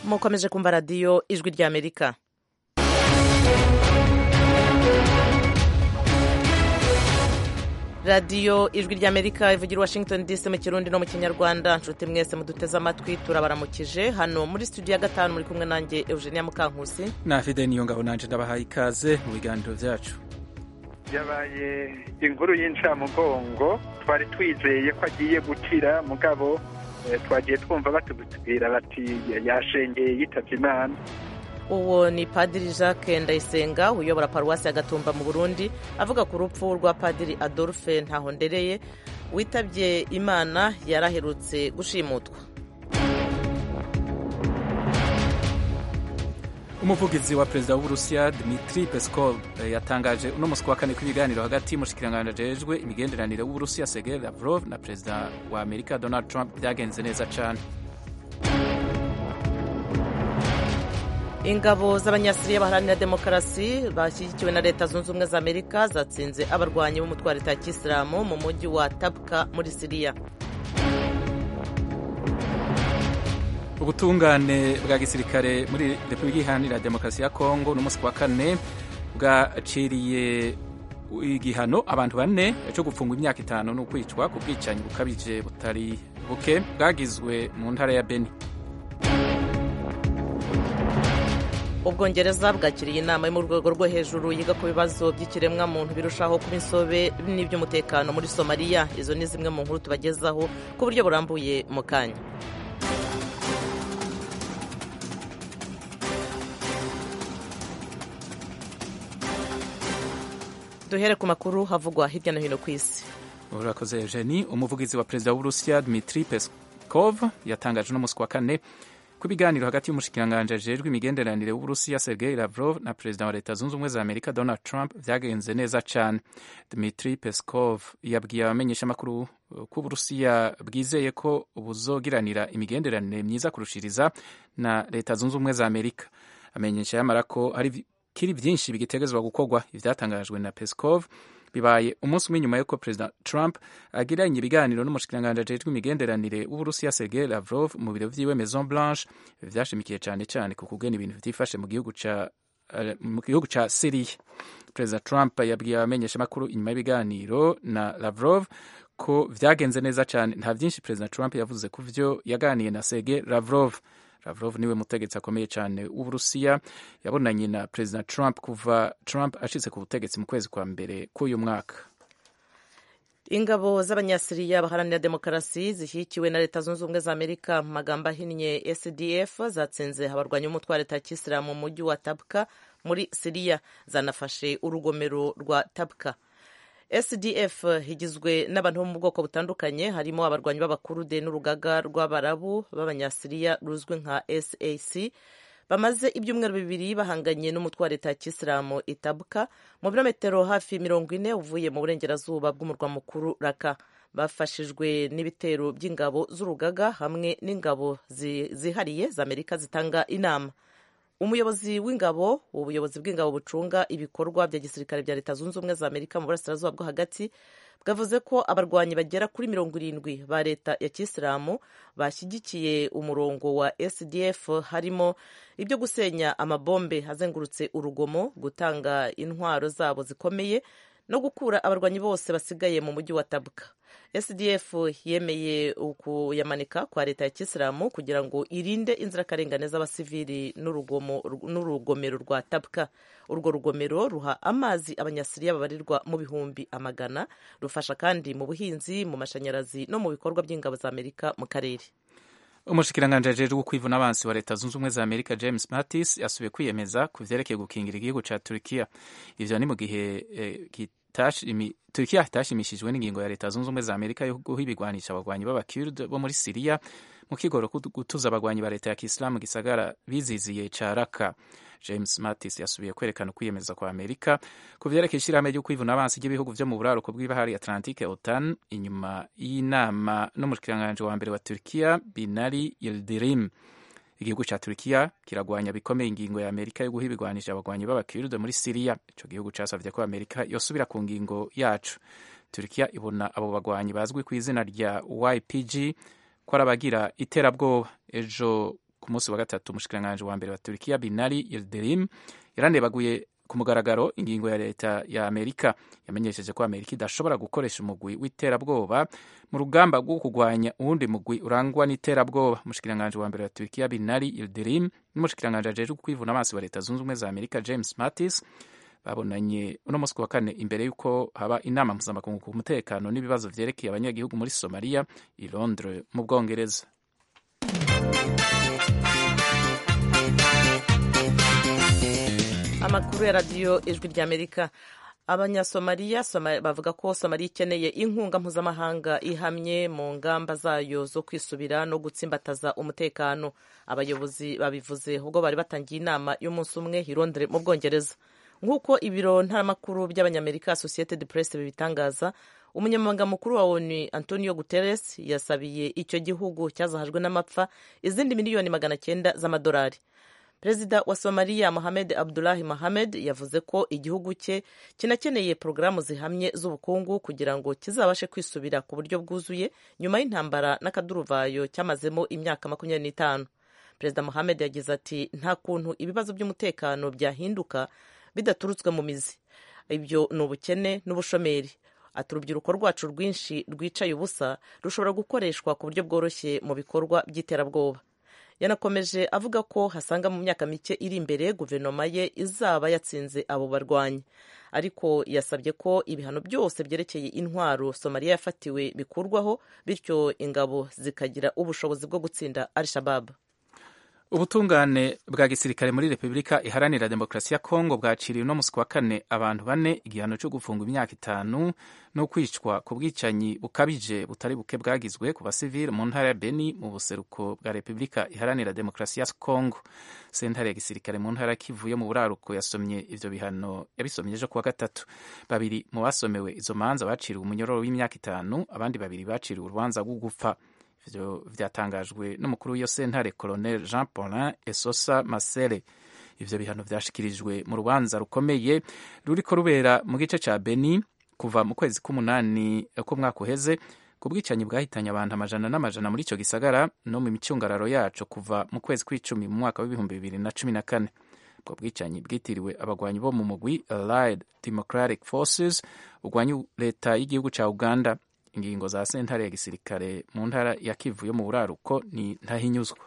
mukomeje kumva radiyo ijwi ry'amerika radiyo ijwi ry'amerika ivugira washington dc mu kirundi no mu kinyarwanda nshuti mwese muduteze amatwi turabaramukije hano muri studio ya gatanu muri kumwe nanjye eugenia mukankusi na fide niyo ngabo nanje ndabahaye ikaze mu biganiro byacu yabaye inkuru y'incamugongo twari twizeye ko agiye gukira mugabo twagiye twumva batubwira bati yashengeye yitabye imana uwo ni padiri jacques ndayisenga uyobora paruwasi ya gatumba mu burundi avuga ku rupfu rwa padiri adolphe ntahondereye witabye imana yaraherutse gushimutwa umuvugizi wa perezida w'uburusiya dmitri peskov yatangaje uno musi wa kane ko ibiganiro hagati y'umushikiranganji ajejwe imigenderanire w'uburusiya sergei lavrov na perezida wa amerika donald trump byagenze neza cane ingabo z'abanyasiriya baharanira demokarasi bashyigikiwe na leta zunze ubumwe za amerika zatsinze abarwanyi b'umutwe wa leta ya kisilamu mu mujyi wa tabka muri siriya ubutungane bwa gisirikare muri repubulika iharanira demokarasi ya kongo n'umunsi wa kane bwaciriye igihano abantu bane cyo gufungwa imyaka itanu n'ukwicwa ku bwicanyi bukabije butari buke bwagizwe mu ntara ya beni ubwongereza bwakiriye inama yo mu rwego rwo hejuru yiga ku bibazo by'ikiremwamuntu birushaho kuba insobe n'iby'umutekano muri somaliya izo ni zimwe mu nkuru tubagezaho ku buryo burambuye mu kanya duhere ku makuru havugwa hirya no hino ku isi urakoze eugenie umuvugizi wa perezida w'uburusiya dmitri peskov yatangaje uno musi wa kane ko ibiganiro hagati y'umushikiranganji ajejwe imigenderanire w'uburusiya sergei lavrov na perezida wa leta zunze ubumwe za amerika donald trump vyagenze neza cane dmitri peskov yabwiye abamenyeshamakuru ko uburusiya bwizeye ko buzogiranira imigenderanire myiza kurushiriza na leta zunze ubumwe za amerika amenyesha yamara ko hari kiri vyinshi bigitegezwa gukorwa ivyatangajwe na peskov bibaye umunsi umwe nyuma yuko perezida trump agiranye ibiganiro n'umushikiranganji ajejwe imigenderanire w'uburusiya sergei lavrov mu biro vyiwe maison blanche vyashimikiye cane cane ku kugena ibintu vyifashe mu gihugu ca mu gihugu ca siriya perezida trump yabwiye abamenyeshamakuru inyuma y'ibiganiro na lavrov ko vyagenze neza cane nta vyinshi perezida trump yavuze ku vyo yaganiye na sergei lavrov Lavrov niwe mutegetsi akomeye cyane w'Uburusiya yabonanye na Perezida Trump kuva Trump ashitse ku butegetsi mu kwezi kwa mbere k'uyu mwaka. ingabo z'abanyasiriya baharanira demokarasi zishyigikiwe na leta zunze ubumwe za amerika mu magambo ahinnye sdf zatsinze abarwanyi b'umutwe wa leta ya kisilamu mu mujyi wa tabka muri siriya zanafashe urugomero rwa tabka sdf igizwe n'abantu bo mu bwoko butandukanye harimo abarwanyi b'abakurude n'urugaga rw'abarabu b'abanyasiriya ruzwi nka sac bamaze ibyumweru bibiri bahanganye n'umutwe wa leta ya kisilamu itabuka mu birometero hafi mirongo ine uvuye mu burengerazuba bw'umurwa mukuru raka bafashijwe n'ibitero by'ingabo z'urugaga hamwe n'ingabo zihariye za amerika zitanga inama umuyobozi w'ingabo ubuyobozi bw'ingabo bucunga ibikorwa bya gisirikare bya leta zunze ubumwe za amerika mu burasirazuba bwo hagati bwavuze ko abarwanyi bagera kuri mirongo irindwi ba leta ya kisilamu bashyigikiye umurongo wa sdf harimo ibyo gusenya amabombe azengurutse urugomo gutanga intwaro zabo zikomeye no gukura abarwanyi bose basigaye mu mujyi wa tabuka sdf yemeye kuyamanika kwa leta ya kisilamu kugira ngo irinde inzirakarengane z'abasivili n'urugomero rwa tabka urwo rugomero ruha amazi abanyasiriya babarirwa mu bihumbi amagana rufasha kandi mu buhinzi mu mashanyarazi no mu bikorwa by'ingabo za amerika mu karere umushikiranganji ajejwe kwivuna abansi wa leta zunze ubumwe za amerika james mattis yasubiye kwiyemeza ku vyerekeye gukingira igihugu ca turkiya ivyo ni mu gihe eh, Turkiya itashimishijwe n'ingingo ya leta zunze ubumwe za Amerika yo guha ibigwanisha abagwanyi b'abakurd bo muri Siriya mu kigoro gutuza abagwanyi ba leta ya Kisilamu gisagara biziziye ca Raka. James Mattis yasubiye kwerekana ukwiyemeza kwa Amerika ku vyerekeye ishirahamwe ryo kwivuna abansi ry'ibihugu vyo mu buraruko bw'ibahari Atlantique OTAN inyuma y'inama n'umushikiranganji wa mbere wa Turkiya Binali Yildirim. igihugu ca Turkiya kiragwanya bikomeye ingingo ya Amerika yo guha ibigwanisha abagwanyi b'abakirde muri Siriya ico gihugu casavye ko Amerika yosubira ku ngingo yacu Turkiya ibona abo bagwanyi bazwi ku izina rya YPG ko ari abagira iterabwoba ejo ku munsi wa gatatu umushikiranganji wa mbere wa turikiya binari yildirim yaranebaguye ku mugaragaro ingingo ya leta ya amerika yamenyesheje ko amerika idashobora gukoresha umugwi w'iterabwoba mu rugamba rwo kurwanya uwundi mugwi urangwa n'iterabwoba umushikiranganji wa mbere wa turikiya binari yildirim n'umushikiranganji ajejwe kwivuna amaso wa leta zunze ubumwe za amerika james mattis babonanye uno munsi wa kane imbere y'uko haba inama mpuzamakungu ku mutekano n'ibibazo vyerekeye abanyagihugu muri somaliya i londres mu bwongereza amakuru ya radiyo ijwi ry'amerika abanyasomaliya bavuga ko somaliya ikeneye inkunga mpuzamahanga ihamye mu ngamba zayo zo kwisubira no gutsimbataza umutekano abayobozi babivuze ubwo bari batangiye inama y'umunsi umwe i Londres mu bwongereza nk'uko ibiro ntaramakuru by'abanyamerika associated press bibitangaza umunyamabanga mukuru wa onu antonio guterres yasabiye icyo gihugu cyazahajwe n'amapfa izindi miliyoni magana cyenda z'amadolari perezida wa somaliya mohamed abdulahi mohamed yavuze ko igihugu cye kinakeneye porogaramu zihamye z'ubukungu kugira ngo kizabashe kwisubira ku buryo bwuzuye nyuma y'intambara n'akaduruvayo cyamazemo imyaka makumyabiri n'itanu perezida mohamed yagize ati nta kuntu ibibazo by'umutekano byahinduka bidaturutswe mu mizi ibyo ni ubukene n'ubushomeri ati urubyiruko rwacu rwinshi rwicaye ubusa rushobora gukoreshwa ku buryo bworoshye mu bikorwa by'iterabwoba yanakomeje avuga ko hasanga mu myaka mike iri imbere guverinoma ye izaba yatsinze abo barwanyi ariko yasabye ko ibihano byose byerekeye intwaro somaliya yafatiwe bikurwaho bityo ingabo zikagira ubushobozi bwo gutsinda al shabab ubutungane bwa gisirikare muri repubulika iharanira demokarasi ya kongo bwaciriye uno musi wa kane abantu bane igihano cyo gufungwa imyaka itanu no kwicwa ku bwicanyi bukabije butari buke bwagizwe ku basivili mu ntara ya beni mu buseruko bwa repubulika iharanira demokarasi ya kongo sentare ya gisirikare mu ntara ya kivu yo mu buraruko yasomye ivyo bihano yabisomye ejo kuwa gatatu babiri mu basomewe izo manza baciriwe umunyororo w'imyaka itanu abandi babiri baciriwe urubanza rwo gupfa ivyo vyatangajwe n'umukuru w'iyo sentare colonel jean paulin esosa masere ivyo bihano vyashikirijwe mu rubanza rukomeye ruriko rubera mu gice ca beni kuva mu kwezi k'umunani k'umwaka uheze ku bwicanyi bwahitanye abantu amajana n'amajana muri ico gisagara no mu micungararo yaco kuva mu kwezi kw'icumi mu mwaka w'ibihumbi bibiri na cumi na kane ubwo bwicanyi bwitiriwe abagwanyi bo mu mugwi allied democratic forces ugwanya leta y'igihugu ca uganda ingingo za sentare ya gisirikare mu ntara ya kivu yo mu buraruko ni ntahinyuzwa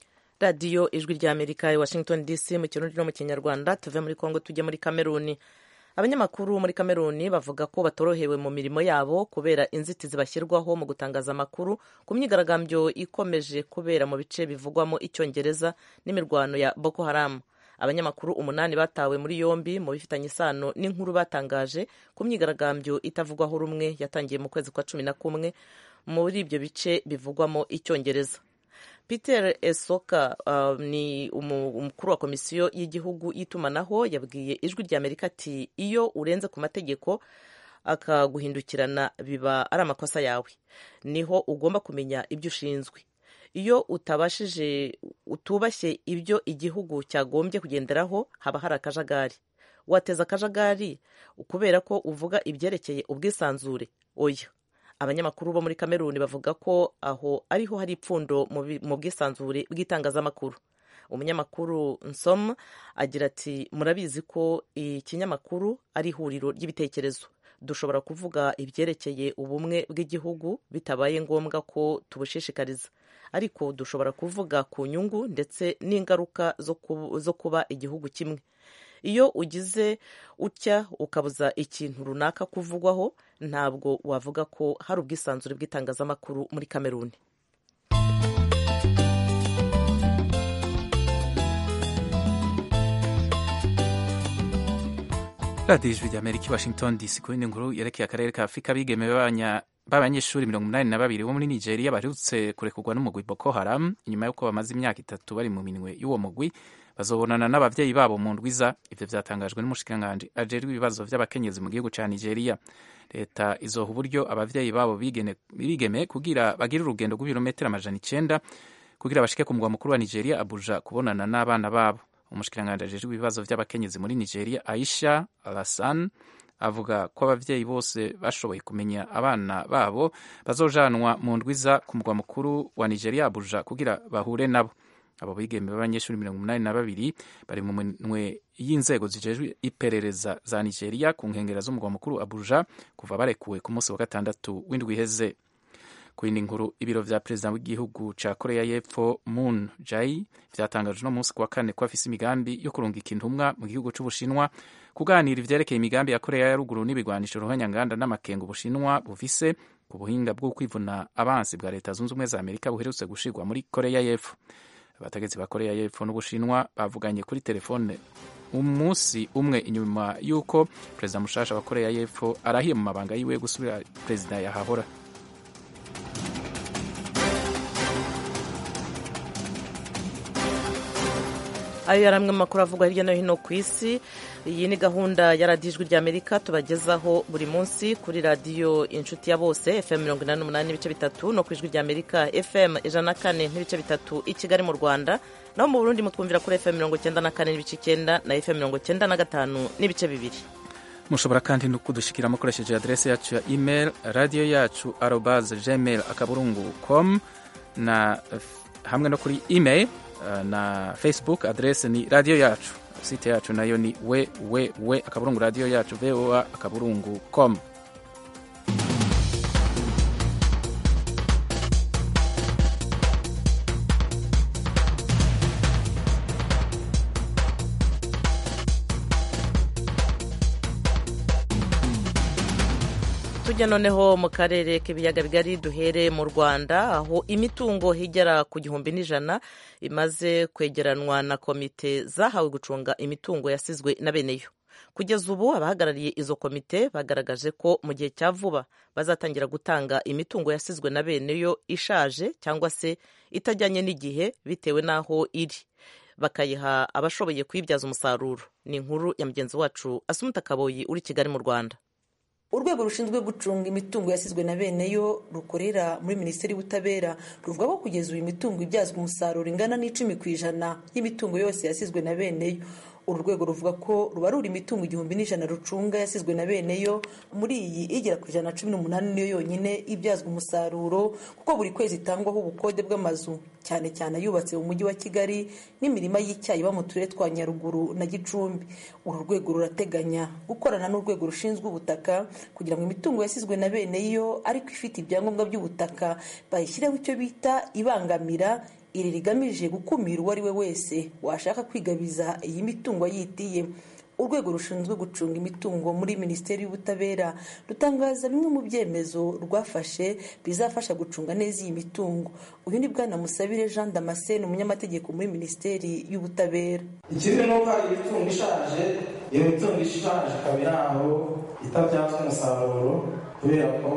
radiyo ijwi rya amerika i washington dc mu kirundi no mu kinyarwanda tuve muri kongo tujye muri kameruni abanyamakuru muri kameruni bavuga ko batorohewe mu mirimo yabo kubera inzitizi bashyirwaho mu gutangaza amakuru ku myigaragambyo ikomeje kubera mu bice bivugwamo icyongereza n'imirwano ya boko haramu abanyamakuru umunani batawe muri yombi mu bifitanye isano n'inkuru batangaje ku myigaragambyo itavugwaho rumwe yatangiye mu kwezi kwa cumi na kumwe muri ibyo bice bivugwamo icyongereza peter esoka uh, ni umukuru wa komisiyo y'igihugu y'itumanaho yabwiye ijwi rya amerika ati iyo urenze ku mategeko akaguhindukirana biba ari amakosa yawe niho ugomba kumenya ibyo ushinzwe iyo utabashije utubashye ibyo igihugu cyagombye kugenderaho haba hari akajagari wateza akajagari kubera ko uvuga ibyerekeye ubwisanzure oya abanyamakuru bo muri kameruni bavuga ko aho ariho hari ipfundo mu bwisanzure bw'itangazamakuru umunyamakuru nsom agira ati murabizi ko ikinyamakuru ari ihuriro ry'ibitekerezo dushobora kuvuga ibyerekeye ubumwe bw'igihugu bitabaye ngombwa ko tubushishikariza ariko dushobora kuvuga ku nyungu ndetse n'ingaruka zo kuba igihugu kimwe iyo ugize utya ukabuza ikintu runaka kuvugwaho ntabwo wavuga ko hari ubwisanzure bw'itangazamakuru muri kameruni radiyo ijwi rya amerika washington dc ku yindi nkuru yerekeye akarere ka afurika bigemewe b'abanyeshuri mirongo inani na babiri bo muri nigeria baherutse kurekurwa n'umugwi boko haram inyuma y'uko bamaze imyaka itatu bari mu minwe y'uwo mugwi bazobonana n'ababyeyi babo mu ndwiza ivyo vyatangajwe n'umushikiranganji ajejwe ibibazo vy'abakenyezi mu gihugu ca nigeria leta izoha uburyo abavyeyi babo bigeme kugira bagire urugendo rw'ibirometero amajana icenda kugira bashike ku mugwa mukuru wa nigeria abuja kubonana n'abana babo umushikiranganji ajejwe ibibazo vy'abakenyezi muri nigeria aisha alasan avuga ko abavyeyi bose bashoboye kumenya abana babo bazojanwa mu ndwiza ku mugwa mukuru wa nigeria abuja kugira bahure nabo abo bigeme b'abanyeshuri mirongo umunani na babiri bari mu minwe y'inzego zijejwe iperereza za nigeria ku nkengera z'umugwa mukuru abuja kuva barekuwe ku munsi wa gatandatu w'indwi iheze ku yindi nkuru ibiro vya perezida w'igihugu ca korea y'epfo moon jae vyatangaje uno munsi ku wa kane ko afise imigambi yo kurungika intumwa mu gihugu c'ubushinwa kuganira ivyerekeye imigambi ya korea ya ruguru n'ibigwanisho ruhonyanganda n'amakenga ubushinwa bufise ku buhinga bwo kwivuna abansi bwa leta zunze ubumwe za amerika buherutse gushirwa muri korea y'epfo abategetsi ba korea y'epfo n'ubushinwa bavuganye kuri telefone umunsi umwe inyuma y'uko perezida mushasha wa korea y'epfo arahiye mu mabanga yiwe gusubira perezida yahahora ayo yari amwe mu makuru avugwa hirya no hino ku isi iyi ni gahunda ya radiyo ijwi ry'amerika tubagezaho buri munsi kuri radiyo inshuti ya bose fm mirongo inani n'umunani n'ibice bitatu no ku ijwi ry'amerika fm ijana na kane n'ibice bitatu i kigali mu rwanda naho mu burundi mutwumvira kuri fm mirongo icyenda na kane n'ibice icyenda na fm mirongo icyenda na gatanu n'ibice bibiri mushobora kandi no kudushikira mukoresheje adrese yacu ya email radiyo yacu arobaze gmail akaburungu com na hamwe no kuri email na facebook adrese ni radiyo yacu site yacu nayo ni we we we akaburungu radiyo yacu voa akaburungu com tujya noneho mu karere k'ibiyaga bigari duhere mu rwanda aho imitungo igera ku gihumbi n'ijana imaze kwegeranwa na komite zahawe gucunga imitungo yasizwe na beneyo kugeza ubu abahagarariye izo komite bagaragaje ko mu gihe cya vuba bazatangira gutanga imitungo yasizwe na beneyo ishaje cyangwa se itajyanye n'igihe bitewe n'aho iri bakayiha abashoboye kuyibyaza umusaruro ni inkuru ya mugenzi wacu asumuta kaboyi uri kigali mu rwanda urwego rushinzwe gucunga imitungo yasizwe na bene yo rukorera muri minisiteri y'ubutabera ruvuga ko kugeza ubu imitungo ibyazwa umusaruro ingana n'icumi ku ijana y'imitungo yose yasizwe na bene yo uru rwego ruvuga ko rubarura imitungo igihumbi n'ijana rucunga yasizwe na bene yo muri iyi igera ku ijana na cumi n'umunani niyo yonyine ibyazwa umusaruro kuko buri kwezi itangwaho ubukode bw'amazu cyane cyane ayubatse mu mujyi wa kigali n'imirima y'icyayi iba mu turere twa nyaruguru na gicumbi uru rwego rurateganya gukorana n'urwego rushinzwe ubutaka kugira ngo imitungo yasizwe na bene yo ariko ifite ibyangombwa by'ubutaka bayishyireho icyo bita ibangamira iri rigamije gukumira uwo ari we wese washaka kwigabiza iyi mitungo yitiye urwego rushinzwe gucunga imitungo muri minisiteri y'ubutabera rutangaza bimwe mu byemezo rwafashe bizafasha gucunga neza iyi mitungo uyu ni bwana musabire jean damascene umunyamategeko muri minisiteri y'ubutabera ikindi ni uko hari imitungo ishaje iyo mitungo ishaje ikaba iri aho itabyazwa umusaruro kubera ko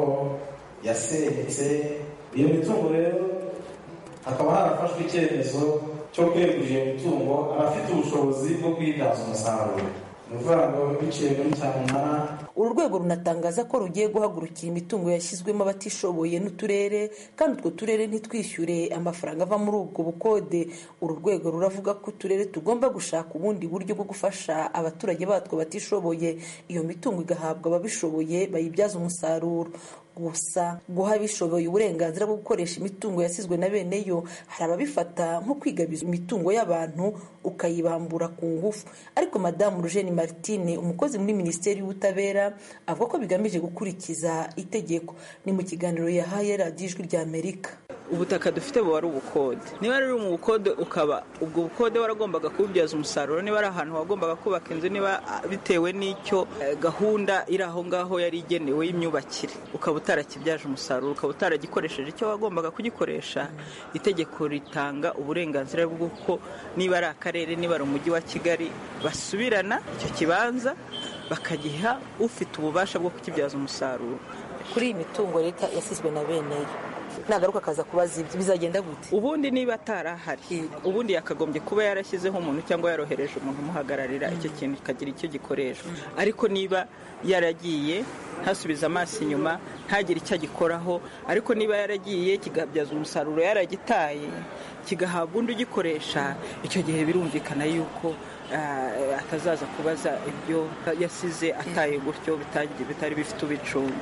yasenyutse iyo mitungo rero hakaba harafashwe icyemezo cyo kwegurira iyo mitungo abafite ubushobozi bwo kuyibyaza umusaruro ni ukuvuga ngo biciye muri cyamunara uru rwego runatangaza ko rugiye guhagurukira imitungo yashyizwemo abatishoboye n'uturere kandi utwo turere ntitwishyure amafaranga ava muri ubwo bukode uru rwego ruravuga ko uturere tugomba gushaka ubundi buryo bwo gufasha abaturage batwo batishoboye iyo mitungo igahabwa ababishoboye bayibyaza umusaruro gusa guha abishoboye uburenganzira bwo gukoresha imitungo yasizwe na bene yo hari ababifata nko kwigabiza imitungo y'abantu ukayibambura ku ngufu ariko madamu rujeni martine umukozi muri minisiteri y'ubutabera avuga ko bigamije gukurikiza itegeko ni mu kiganiro yahaye radiyo ijwi rya amerika ubutaka dufite buba ari ubukode niba rero mu bukode ukaba ubwo bukode waragombaga kububyaza umusaruro niba ari ahantu wagombaga kubaka inzu niba bitewe n'icyo gahunda iri aho ngaho yari igenewe y'imyubakire ukaba utarakibyaje umusaruro ukaba utaragikoresheje icyo wagombaga kugikoresha itegeko ritanga uburenganzira bw'uko niba ari akarere niba ari umujyi wa kigali basubirana icyo kibanza bakagiha ufite ububasha bwo kukibyaza umusaruro kuri iyi mitungo leta yasizwe na bene yo nagaruka akaza kubaza ibyo bizagenda gute ubundi niba atarahari ubundi yakagombye kuba yarashyizeho umuntu cyangwa yarohereje umuntu umuhagararira icyo kintu kikagira icyo gikoreshwa ariko niba yaragiye ntasubize amaso inyuma ntagire icyo agikoraho ariko niba yaragiye kigabyaza umusaruro yaragitaye kigahabwa undi ugikoresha icyo gihe birumvikana yuko atazaza kubaza ibyo yasize ataye gutyo bitari bifite ubicunga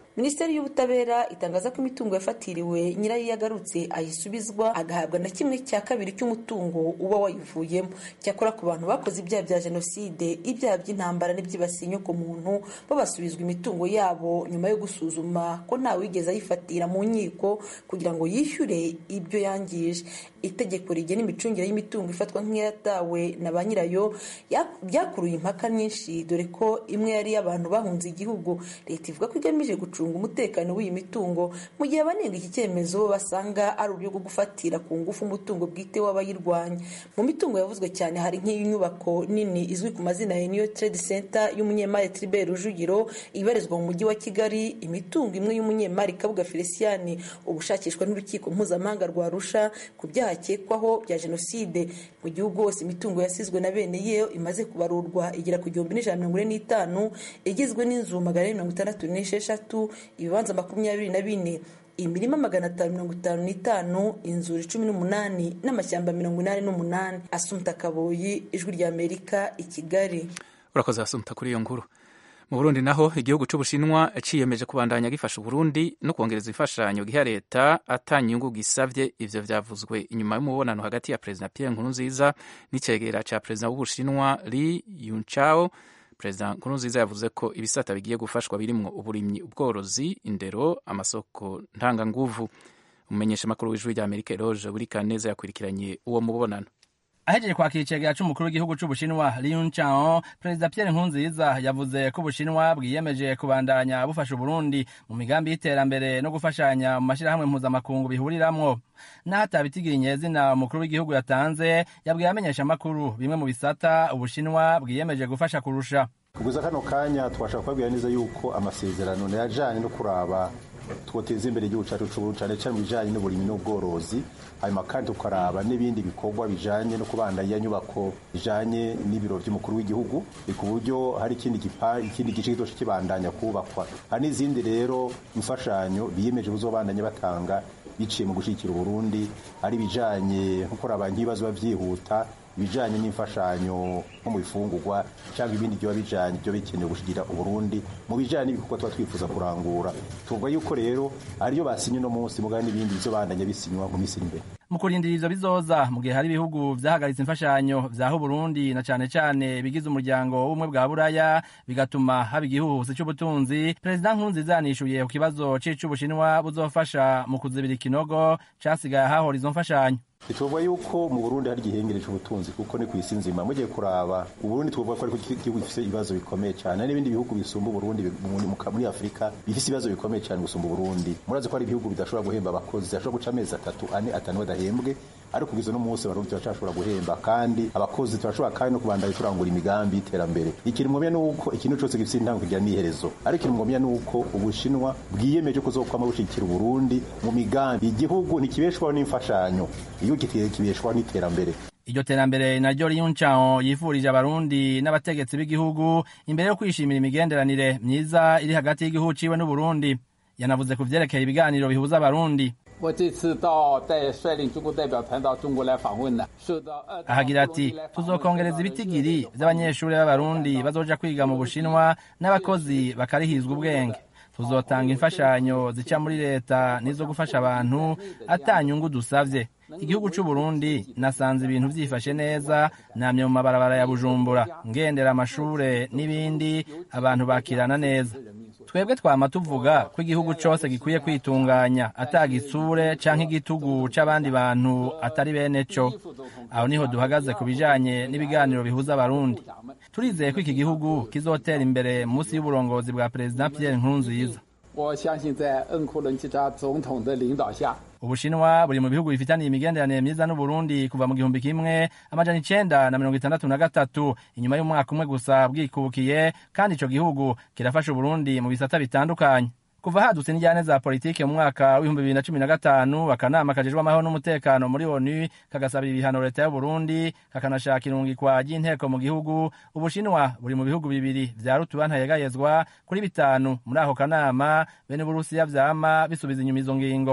minisiteri y'ubutabera itangaza ko imitungo yafatiriwe nyirayo iyo agarutse ayisubizwa agahabwa na kimwe cya kabiri cy'umutungo uba wayivuyemo cyakora ku bantu bakoze ibyaha bya jenoside ibyaha by'intambara n'ibyibasiye inyokomuntu bo basubizwa imitungo yabo nyuma yo gusuzuma ko ntawigeze ayifatira mu nkiko kugira ngo yishyure ibyo yangije itegeko rigena imicungire y'imitungo ifatwa nk'iyatawe na ba nyirayo byakuruye impaka nyinshi dore ko imwe yari iy'abantu bahunze igihugu leta ivuga ko igamije gucunga umutekano w'iyi mitungo mu gihe abanenga iki cyemezo basanga ari uburyo bwo gufatira ku ngufu umutungo bwite w'abayirwanya mu mitungo yavuzwe cyane hari nk'inyubako nini izwi ku mazina ya niyo trade center y'umunyemari tribert rujugiro ibarizwa mu mujyi wa kigali imitungo imwe y'umunyemari kabuga felicien ubushakishwa n'urukiko mpuzamahanga rwa rusha ku byaha akekwaho bya jenoside mu gihugu hose imitungo yasizwe na bene yo imaze kubarurwa igera ku gihumbi n'ijana mirongo ine n'itanu igizwe n'inzu magana ane mirongo itandatu n'esheshatu ibibanza makumyabiri na bine imirima magana atanu mirongo itanu n'itanu inzuri cumi n'umunani n'amashyamba mirongo inani n'umunani asumta kaboyi ijwi rya amerika i kigali urakoze asumta kuri iyo nkuru mu burundi naho igihugu cy'ubushinwa ciyemeje kubandanya gifasha uburundi no kongereza imfashanyo giha leta atanyungu gisavye ivyo vyavuzwe inyuma y'umubonano hagati ya perezida pierre nkurunziza n'icegera ca perezida w'ubushinwa li yunchao perezida nkurunziza yavuze ko ibisata bigiye gufashwa birimwo uburimyi ubworozi indero amasoko ntanganguvu umumenyesha makuru w'ijwi rya amerika eroge buri kaneza yakurikiranye uwo mubonano ahejeje kwakira icegera c'umukuru w'igihugu c'ubushinwa Liu Chao perezida Pierre Nkurunziza yavuze ko ubushinwa bwiyemeje kubandanya bufasha uburundi mu migambi y'iterambere no gufashanya mu mashirahamwe mpuzamakungu bihuriramwo naho atabitigiye izina umukuru w'igihugu yatanze yabwiye amenyesha amakuru bimwe mu bisata ubushinwa bwiyemeje gufasha kurusha kuguza kano kanya twashaka kubabwira neza yuko amasezerano yajanye no kuraba twoteza imbere igihugu cyacu c'uburundi cane cane mu bijanye n'uburimyi n'ubworozi hanyuma kandi tukaraba n'ibindi bikorwa bijanye no kubandanya nyubako bijanye n'ibiro vy'umukuru w'igihugu ku buryo hari ikindi gipa ikindi gice kizoca kibandanya kubakwa hari n'izindi rero imfashanyo biyemeje kuzobandanya batanga biciye mu gushigikira uburundi ari bijanye nko kuraba nk'ibibazo biba vyihuta ibijanye n'imfashanyo nko mu bifungurwa cyangwa ibindi byoba bijanye byo bikenewe gushigira uburundi mu bijanye n'ibikorwa tuba twifuza kurangura tuvuga yuko rero ariyo basinye uno munsi mugabo n'ibindi bizobandanya bisinywa mu minsi iri imbere mu kurindira ivyo bizoza mu gihe hari ibihugu vyahagaritse imfashanyo vyaha uburundi na cane cane bigize umuryango w'ubumwe bwa buraya bigatuma haba igihuhusi c'ubutunzi perezida nkurunziza yanishuye ku kibazo c'ic'ubushinwa buzofasha mu kuzibira ikinogo casigaye ahahora izo mfashanyo tuvuga yuko mu burundi hari igihengere c'ubutunzi kuko ni kw'isi nzima mugiye kuraba uburundi tuvuga ko ariko igihugu gifise ibibazo bikomeye cyane hari n'ibindi bihugu bisumba uburundi muri afurika bifise ibibazo bikomeye cyane gusumba uburundi murazi ko hari ibihugu bidashobora guhemba abakozi bidashobora guca amezi atatu ane atanu badahembwe ariko kugeza uno munsi abarundi turacashobora guhemba kandi abakozi turashobora kandi no kubandanya turangura imigambi y'iterambere ikintu ngomya nuko ikintu cose gifise intango kugira n'iherezo ariko ikintu ngomya nuko ubushinwa bwiyemeje kuzokwama bushigikira uburundi mu migambi igihugu ntikibeshwaho n'imfashanyo igihugu kibeshwaho n'iterambere iryo terambere naryo Liu Chao yifurije abarundi n'abategetsi b'igihugu imbere yo kwishimira imigenderanire myiza iri hagati y'igihugu ciwe n'uburundi yanavuze ku vyerekeye ibiganiro bihuza abarundi 我这次到带率领中国代表团到中国来访问呢，受到 ahagira ati tuzokongereza ibitigiri vy'abanyeshuri b'abarundi bazoja kwiga mu bushinwa n'abakozi bakarihizwa ubwenge tuzotanga imfashanyo zica muri leta n'izo gufasha abantu atanyungu dusavye igihugu c'uburundi nasanze ibintu vyifashe neza namye mu mabarabara ya bujumbura ngendera amashure n'ibindi abantu bakirana neza twebwe twama tuvuga ko igihugu cose gikwiye kwitunganya atagitsure canke igitugu c'abandi bantu atari bene co aho niho duhagaze ku bijanye n'ibiganiro bihuza abarundi turizeye ko iki gihugu kizotera imbere munsi y'uburongozi bwa perezida Pierre Nkurunziza 我相信在恩库伦基扎总统的领导下， ubushinwa buri mu bihugu bifitaniye imigenderanire myiza n'uburundi kuva mu gihumbi kimwe amajana icenda na mirongo itandatu na gatatu inyuma y'umwaka umwe gusa bwikubukiye kandi ico gihugu kirafasha uburundi mu bisata bitandukanye kuva hadutse n'injyane za politike mu mwaka w'ibihumbi bibiri na cumi na gatanu akanama kajejwe amahoro n'umutekano muri onu kagasabira ibihano leta y'uburundi kakanashaka irungikwa ry'inteko mu gihugu ubushinwa buri mu bihugu bibiri vya rutuba ntayegayezwa kuri bitanu muri ako kanama bene uburusiya vyama bisubiza inyuma izo ngingo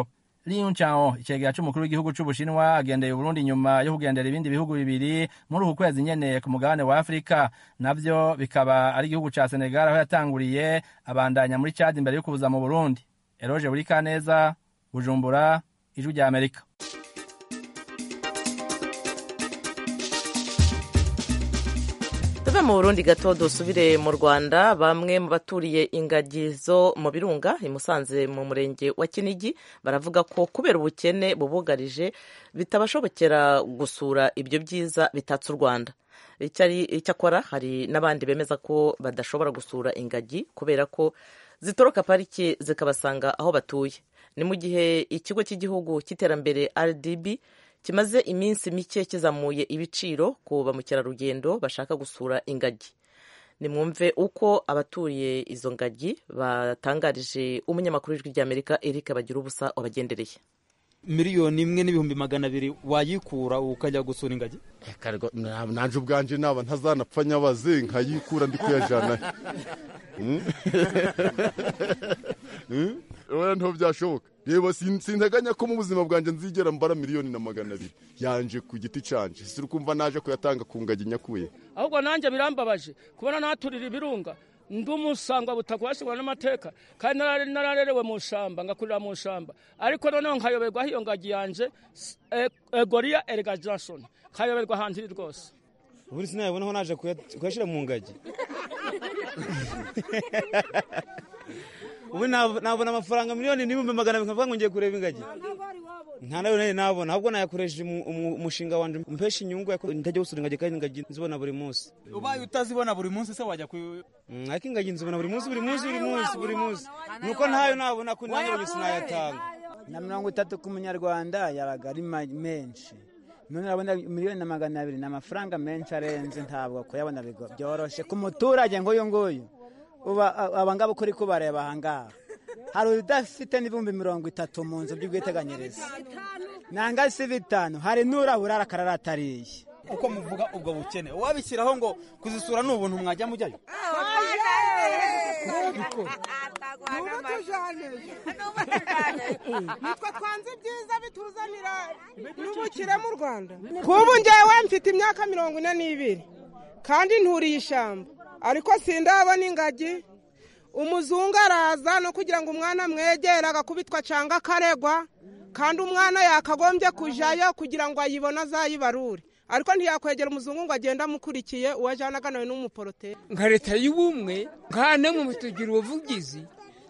Li Yuchao icegera c'umukuru w'igihugu c'Ubushinwa agendeye Uburundi nyuma yo kugendera ibindi bihugu bibiri muri uku kwezi nyene ku mugabane wa Afrika navyo bikaba ari igihugu ca Senegal aho yatanguriye abandanya muri Chad imbere yo kuza mu Burundi Eroge Burikaneza Bujumbura Ijwi rya Amerika tuve mu burundi gato dusubire mu rwanda bamwe mu baturiye ingagi zo mu birunga i musanze mu murenge wa kinigi baravuga ko kubera ubukene bubugarije bitabashobokera gusura ibyo byiza bitatse u rwanda icyakora hari n'abandi bemeza ko badashobora gusura ingagi kubera ko zitoroka pariki zikabasanga aho batuye ni mu gihe ikigo cy'igihugu cy'iterambere rdb kimaze iminsi mike kizamuye ibiciro ku ba mukerarugendo bashaka gusura ingagi nimwumve uko abatuye izo ngagi batangarije umunyamakuru w'ijwi ry'amerika eric bagira ubusa wabagendereye miliyoni imwe n'ibihumbi magana abiri wayikura ukajya gusura ingagi nanje ubwanje naba ntazanapfa nyabaze nkayikura ndi kuyajana oya nto byashoboka reba sinteganya ko mu buzima bwanjye nzigera mbara miliyoni na magana abiri yanje ku giti canje si ukumva naje kuyatanga ku ngagi nyakuye ahubwo nanjye birambabaje kubona naturira ibirunga ndi umusangwa butakwashingwa n'amateka kandi nararerewe mu shamba ngakurira mu shamba ariko noneho nkayoberwa aho iyo ngagi yanje egoriya erega johnson nkayoberwa ahantu iri rwose ubundi sinayabonaho naje kuyashyira mu ngagi ubu nabona amafaranga miliyoni n'ibihumbi magana abiri nkavuga ngo ngiye kureba ingagi nta nayo nari nabona ahubwo nayakoresheje umushinga wanjye mpesha inyungu ntajya gusura ingagi kandi ingagi nzibona buri munsi ubaye utazibona buri munsi se wajya ku ariko ingagi nzibona buri munsi buri munsi buri munsi buri munsi nuko ntayo nabona ko nanjye buri sinayatanga na mirongo itatu ku munyarwanda yabaga ari menshi none urabona miliyoni na magana abiri ni amafaranga menshi arenze ntabwo kuyabona byoroshye ku muturage nk'uyu nguyu aba ngaba uko uri kubareba aha ngaha hari udafite n'ibihumbi mirongo itatu mu nzu by'ubwiteganyirize nanga si bitanu hari n'urabura akararatariye uko muvuga ubwo bukene wabishyiraho ngo kuzisura ni ubuntu mwajya mujyayo nitwe twanze ibyiza bituzanira n'ubukire mu rwanda kubu ngewe mfite imyaka mirongo ine n'ibiri kandi nturiye ishyamba ariko sindabona ingagi umuzungu araza no kugira ngo umwana mwegere agakubitwa cyangwa akaregwa kandi umwana yakagombye kujyayo kugira ngo ayibone azayibarure ariko ntiyakwegera umuzungu ngo agende amukurikiye uwo ajyanaga nawe n'umuporoteri nka leta y'ubumwe nkane mu tugira ubuvugizi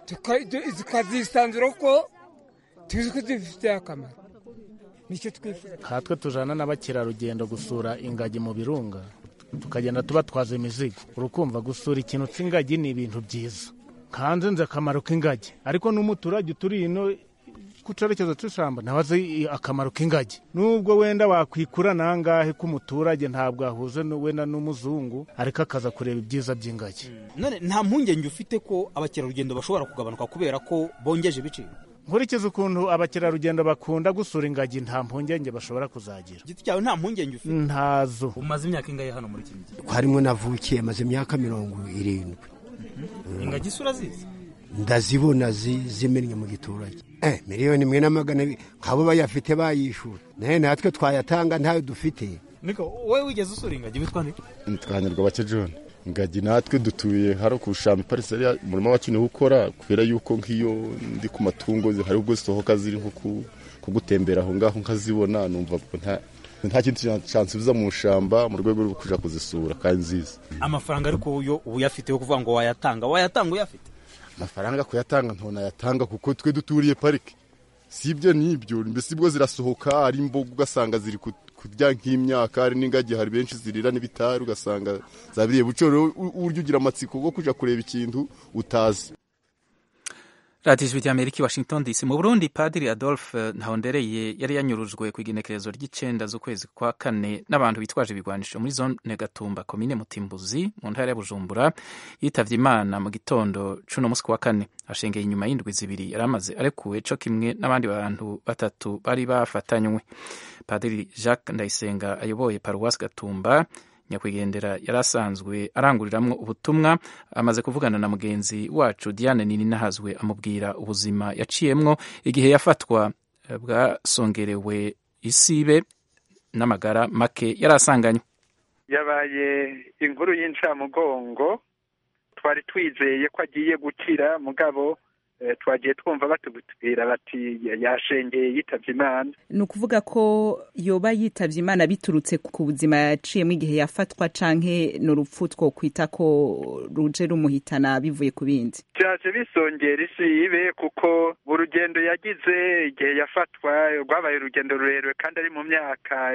tukazisanzura ko tuzi ko zifitiye akamaro nicyo twifuza nkatwe tujana n'abakerarugendo gusura ingagi mu birunga tukagenda tubatwaza imizigo urukumva gusura ikintu cy'ingagi ni ibintu byiza kanze nzi akamaro k'ingagi ariko n'umuturage uturi ino ku cyerekezo cy'ishyamba ntawe azi akamaro k'ingagi nubwo wenda wakwikura nangahe k'umuturage ntabwo ahuze wenda n'umuzungu ariko akaza kureba ibyiza by'ingagi none nta mpungenge ufite ko abakerarugendo bashobora kugabanuka kubera ko bongeje ibiciro nkurikiza ukuntu abakerarugendo bakunda gusura ingagi nta mpungenge bashobora kuzagira giti cyawe nta mpungenge ufite ntazo umaze imyaka ingahe hano muri kinigi harimo navukiye maze imyaka mirongo irindwi ingagi isura zizi ndazibona zimennye mu giturage eh miliyoni imwe na magana abiri nk'abo bayafite bayishura nawe natwe twayatanga ntayo dufite niko wowe wigeze usura ingagi witwa nde nitwanirwa bake john ingagi natwe dutuye haro ku shamba ipariseri umurimo wacu niwo ukora kubera yuko nk'iyo ndi ku matungo hari ubwo zisohoka ziri nko kugutembera aho ngaho nkazibona numva nta nta kintu cyansubiza mu shamba mu rwego rwo kujya kuzisura kandi nziza amafaranga ariko uyo uba uyafite yo kuvuga ngo wayatanga wayatanga uyafite amafaranga kuyatanga ntonayatanga kuko twe duturiye parike si ibyo n'ibyo mbese ibwo zirasohoka ari imboga ugasanga ziri kurya nk'imyaka hari n'ingagi hari benshi zirira n'ibitari ugasanga zabiriye bucoro uburyo ugira amatsiko bwo kujya kureba ikintu utazi radiyo ijwi ry'amerika i washington dc mu burundi padiri adolphe ntahondereye yari yanyurujwe ku igenekerezo ry'icenda z'ukwezi kwa kane n'abantu bitwaje ibigwanisho muri zone gatumba komine mutimbuzi mu ntara ya bujumbura yitavye imana mu gitondo c'uno musi wa kane ashengeye inyuma y'indwi zibiri yari amaze arekuwe co kimwe n'abandi bantu batatu bari bafatanywe padiri jacques ndayisenga ayoboye paruwasi gatumba nyakwigendera yari asanzwe aranguriramwo ubutumwa amaze kuvugana na mugenzi wacu diane nini nahazwe amubwira ubuzima yaciyemwo igihe yafatwa bwasongerewe isibe n'amagara make yari asanganywe yabaye inkuru y'incamugongo twari twizeye ko agiye gukira mugabo twagiye twumva batubwira bati yashengeye yitabye imana ni ukuvuga ko yoba yitabye imana biturutse ku buzima yaciyemo igihe yafatwa canke ni urupfu two kwita ko ruje rumuhitana bivuye ku bindi byaje bisongera isibe kuko urugendo yagize igihe yafatwa rwabaye urugendo rurerure kandi ari mu myaka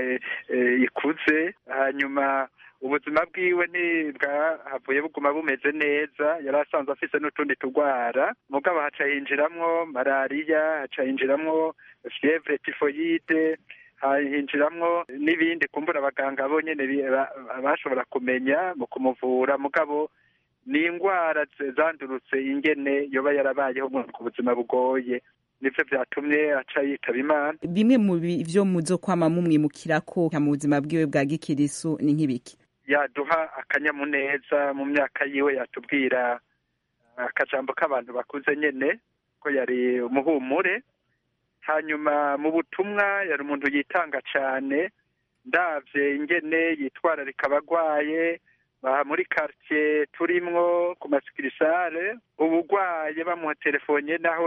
ikuze hanyuma ubuzima bwiwe ntibwahavuye buguma bumeze neza yari asanzwe afise n'utundi turwara mugabo haca hinjiramwo malariya haca hinjiramwo fievre tifoyide hinjiramwo n'ibindi kumbura abaganga bo nyene bashobora kumenya mu kumuvura mugabo ni indwara zandurutse ingene yoba yarabayeho ku buzima bugoye nivyo vyatumye aca yitaba imana bimwe mu byo muzo kwama mumwimukirako mu buzima bwiwe bwa gikirisu ni nk'ibiki yaduha akanyamuneza mu myaka yiwe yatubwira akajambo k'abantu bakuze nyene ko yari umuhumure hanyuma mu butumwa yari umuntu yitanga cane ndavye ingene yitwararika abagwaye baha muri quartier turimwo ku masikirisare ubugwaye bamuha telefone naho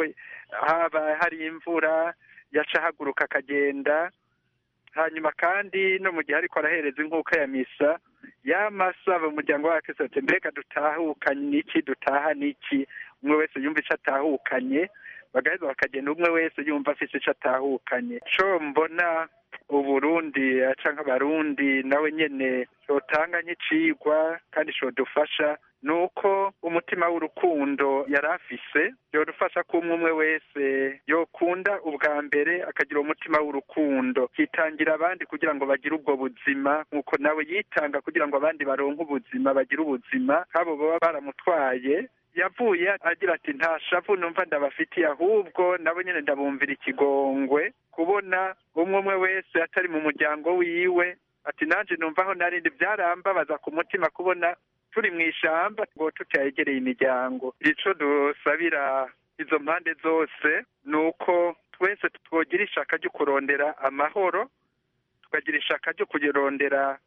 haba hari imvura yaca ahaguruka akagenda hanyuma kandi no mu gihe ariko arahereza inkuka ya misa yamasaba umuryango wa kristo ati mbega dutahukanye n'iki dutaha n'iki umwe wese yumva ico atahukanye bagaheza bakagenda umwe wese yumva afise ico atahukanye co mbona uburundi aca nk'abarundi nawe nyene yotanga nk'icigwa kandi codufasha ni uko umutima w'urukundo yari afise yodufasha ko umwe umwe wese yokunda ubwa mbere akagira umutima w'urukundo yitangira abandi kugira ngo bagire ubwo buzima nk'uko nawe yitanga kugira ngo abandi baronke ubuzima bagire ubuzima nk'abo baba baramutwaye yavuye agira ati nta shavu numva ndabafitiye ahubwo nabo nyine ndabumvira ikigongwe kubona umwe umwe wese atari mu muryango wiwe ati nanjye numva aho narindi byarambabaza ku mutima kubona turi mu ishamba ngo tutayegereye imiryango ico dusabira izo mpande zose ni uko twese twogira ishaka ryo kurondera amahoro tukagira ishaka ryo kurondera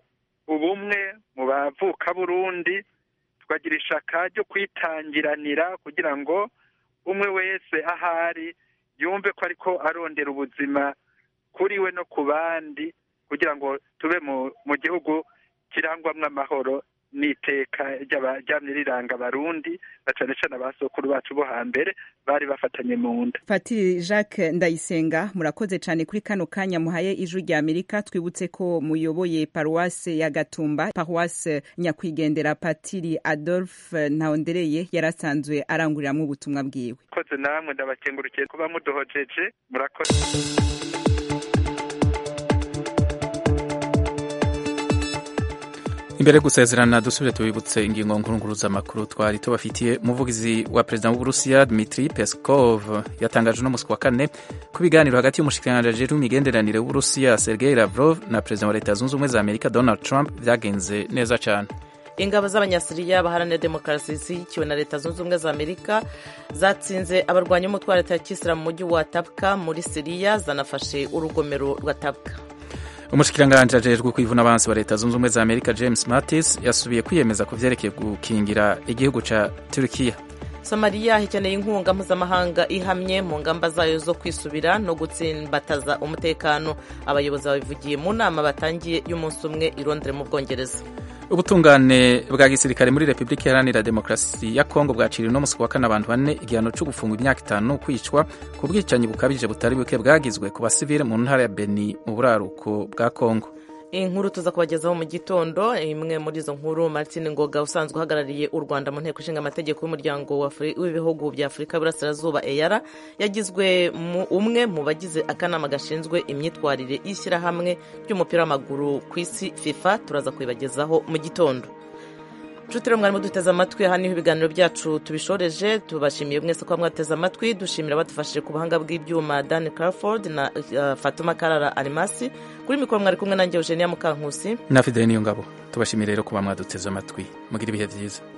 ubumwe mu bavuka burundi tukagira ishaka ryo kwitangiranira kugira ngo umwe wese ahari yumve ko ariko arondera ubuzima kuri we no ku bandi kugira ngo tube mu gihugu kirangwamwo amahoro n'iteka ryamye riranga abarundi na cane cane abasokuru bacu bo hambere bari bafatanye mu nda patiri jacques ndayisenga murakoze cane kuri kano kanya muhaye ijwi rya amerika twibutse ko muyoboye paruwase ya gatumba paruwase nyakwigendera patiri adolphe ntawondereye yari asanzwe aranguriramwo ubutumwa bwiwe koze namwe ndabakengurukiye kuba muduhojeje murakoze imbere gusezerana dusubire tubibutse ingingo nkuru z'amakuru twari tubafitiye umuvugizi wa perezida w'uburusiya dmitri peskov yatangaje uno musi wa kane ko ibiganiro hagati y'umushikiranganji ajejwe imigenderanire w'uburusiya sergei lavrov na perezida wa leta zunze ubumwe za amerika donald trump byagenze neza cyane ingabo z'abanyasiriya baharanira demokarasi zishyigikiwe na leta zunze ubumwe za amerika zatsinze abarwanya umutwe wa leta ya kisilamu mu mujyi wa tabka muri siriya zanafashe urugomero rwa tabka umushikiranganji ajejwe kwivuna abansi wa leta zunze ubumwe za amerika james mattis yasubiye kwiyemeza ku vyerekeye gukingira igihugu ca turukiya somaliya ikeneye inkunga mpuzamahanga ihamye mu ngamba zayo zo kwisubira no gutsimbataza umutekano abayobozi babivugiye mu nama batangiye y'umunsi umwe i londres mu bwongereza ubutungane bwa gisirikare muri repubulika iharanira demokarasi ya kongo bwaciriwe no musi wa kane abantu bane igihano cyo gufungwa imyaka itanu kwicwa ku bwicanyi bukabije butari buke bwagizwe ku basivile mu ntara ya beni mu buraruko bwa kongo inkuru tuza kubagezaho mu gitondo imwe muri izo nkuru martin ngoga usanzwe uhagarariye u rwanda mu nteko ishinga amategeko y'umuryango w'ibihugu bya afurika y'uburasirazuba eyara yagizwe umwe mu bagize akanama gashinzwe imyitwarire y'ishyirahamwe ry'umupira w'amaguru ku isi fifa turaza kubibagezaho mu gitondo nshuti rero mwarimo duteze amatwi aha niho ibiganiro byacu tubishoreje tubashimiye mwese kuba mwateze amatwi dushimira abadufashije ku buhanga bw'ibyuma dan carford na uh, fatuma karara arimasi kuri mikoro mwari kumwe nanjye eugenia mukankusi na fidele niyo ngabo tubashimiye rero kuba mwaduteze amatwi mugira ibihe byiza